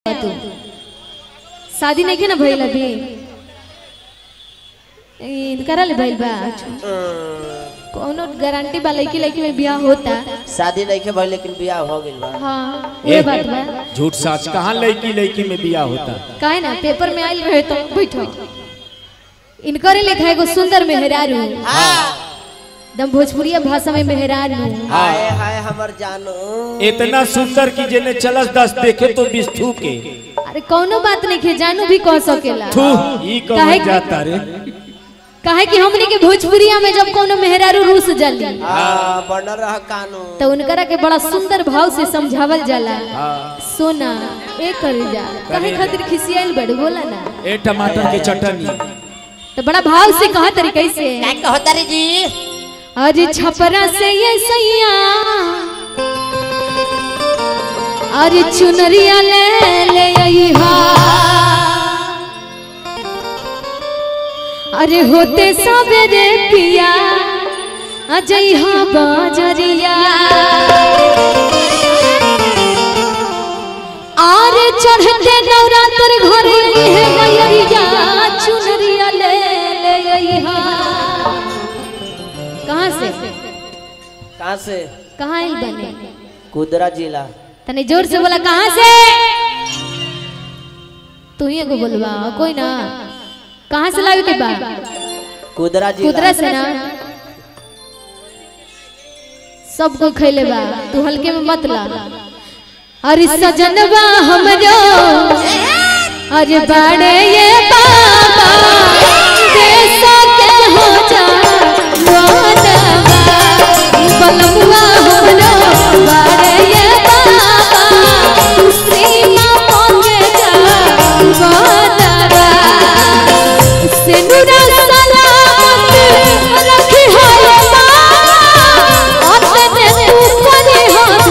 तू शादी नहीं के ना भइल अभी ई, करा ले भइल बा कोनो गारंटी बा लड़की लड़की में बियाह होता शादी नहीं के भाई लेकिन बियाह हो गइल बा हाँ ये बात बा झूठ सच कहाँ लड़की लड़की में बिया होता काहे ना पेपर में आइल रहे तो बैठो इनकरे लिखा एगो सुंदर मेहरारू दम भोजपुरिया भाषा में मेहरारू हाय हाय हमर जानू इतना सुंदर कि जेने चलस दस देखे तो बिस्थू के अरे कोनो बात नहीं के जानू भी कह सकेला थू ई काहे कहो कि- जाता रे काहे कि हमने के भोजपुरिया में जब कोनो मेहरारू रूस जली हाँ बनल रह कानू तो उनकरा के बड़ा सुंदर भाव से समझावल जाला सोना ए कर जा काहे खातिर खिसियाइल बड़ बोला ना ए टमाटर के चटनी तो बड़ा भाव से कहा तरीके से क्या कहता रे जी अरे छपरा से ये सैया अरे चुनरिया ले ले अइहा अरे होते सवेरे पिया अजइहा बाजरिया आर चढ़ते नवरात्र घरे है गैया चुनरिया ले ले अइहा कहाँ से कहाँ से कहाँ आइल बने कुदरा जिला तने जोर से बोला कहाँ से तू ही एगो बोलवा कोई ना कहाँ से लावे के बा कुदरा जिला कुदरा से ना सबको खैले बा तू हल्के में मत ला अरे सजनवा हमरो अरे बाड़े ये बाबा देशा के हो जा मोनवा बलमुआ हमरो बाड़े ये बाबा सीमा पहुंचे जा मोनवा सिंदूरा सलामत रखी हो माँ अपने ऊपर हाथ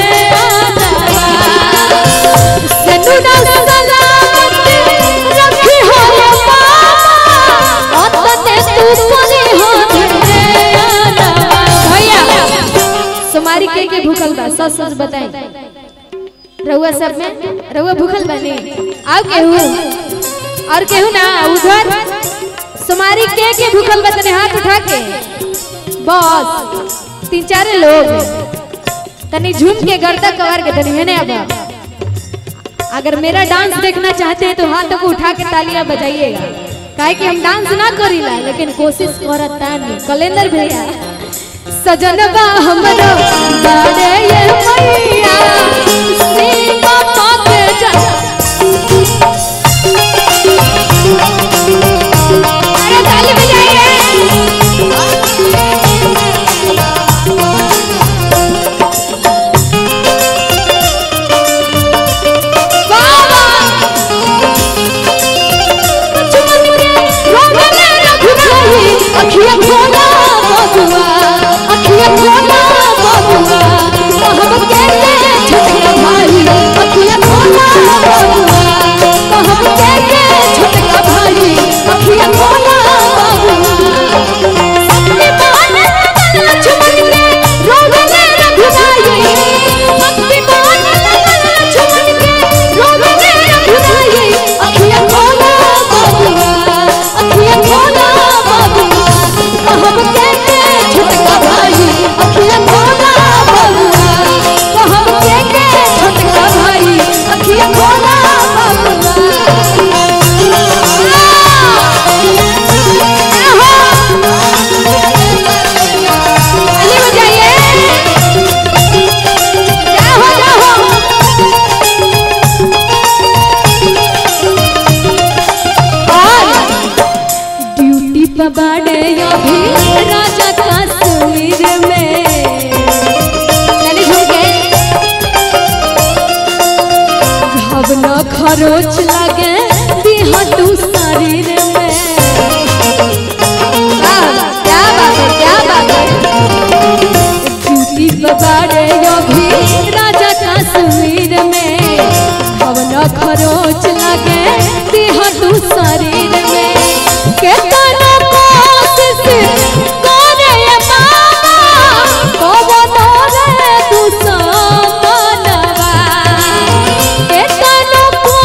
सिंदूरा सलामत रखी हो माँ अपने ऊपर हाथ भैया सुमारी के के भूखल बा सच सच बताई रउआ सब में रउआ भूखल बानी आओ केहू और केहू ना उधर सुमारी के के भूखल बा तने हाथ उठा के बस तीन चार लोग तनी झूम के गर्दा कवर के तनी हेने अब अगर मेरा डांस देखना चाहते हैं तो हाथों को उठा के तालियां बजाइएगा काहे कि हम डांस ना करीला लेकिन कोशिश करता नहीं कैलेंडर भैया सजनबा हमरो बारे ये मैया सीमा पाके जा अरे ताली बजाइए बाबा चुमरे रोगले रघुराई अखिया खोला बबुआ अखिया खोला बबुआ कहब केते छोटका भाई अखिया खोला बबुआ कहब केते छोटका भाई अखिया खोला बबुआ सपने बहाने लगल चुमरे रोगले रघुराई सपने बहाने लगल चुमरे रोगले रघुराई अखिया खोला बबुआ अखिया खोला बबुआ कहब केते छोटका भाई अखिया खोला बबुआ कहब केते छोटका भाई अखिया खोला बबुआ अली बजाइए जाओ जाओ ड्यूटी पर बाड़े अभी राजा कश्मीर में चले झूम के घबना खरोच लगे दिहा तू शरीर में क्या बात है क्या बात है ड्यूटी पर बाड़े अभी राजा कश्मीर में घबना खरोच लगे दिहा तू शरीर में केतना कोशिश करे बाबा कबनो रे तू समनवा केतना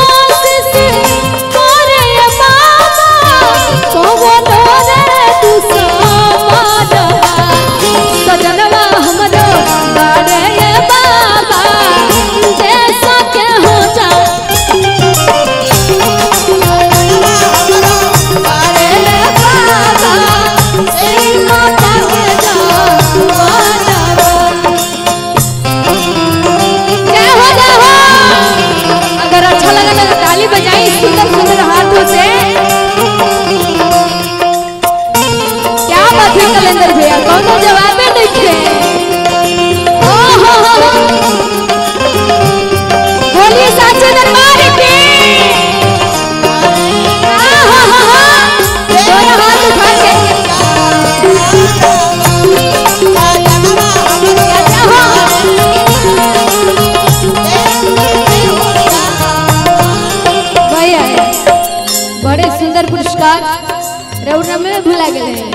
सुंदर पुरस्कार रौना में भुला गए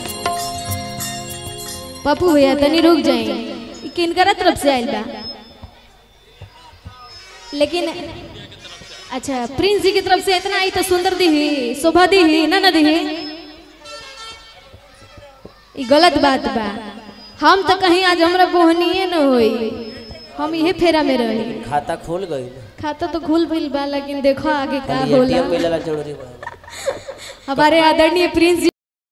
पप्पू भैया तनी रुक जाए ई किनकरा तरफ से आइल बा लेकिन अच्छा प्रिंस जी की तरफ से इतना आई तो सुंदर दी शोभा दी ना ना दी ई गलत बात बा हम तो कहीं आज हमरा बोहनिए न होई हम इहे फेरा में रही खाता खोल गई खाता तो खुल भइल बा लेकिन देखो आगे का खाली होला एटीएम मिलेला जरूरी बा हमारे आदरणीय प्रिंस जी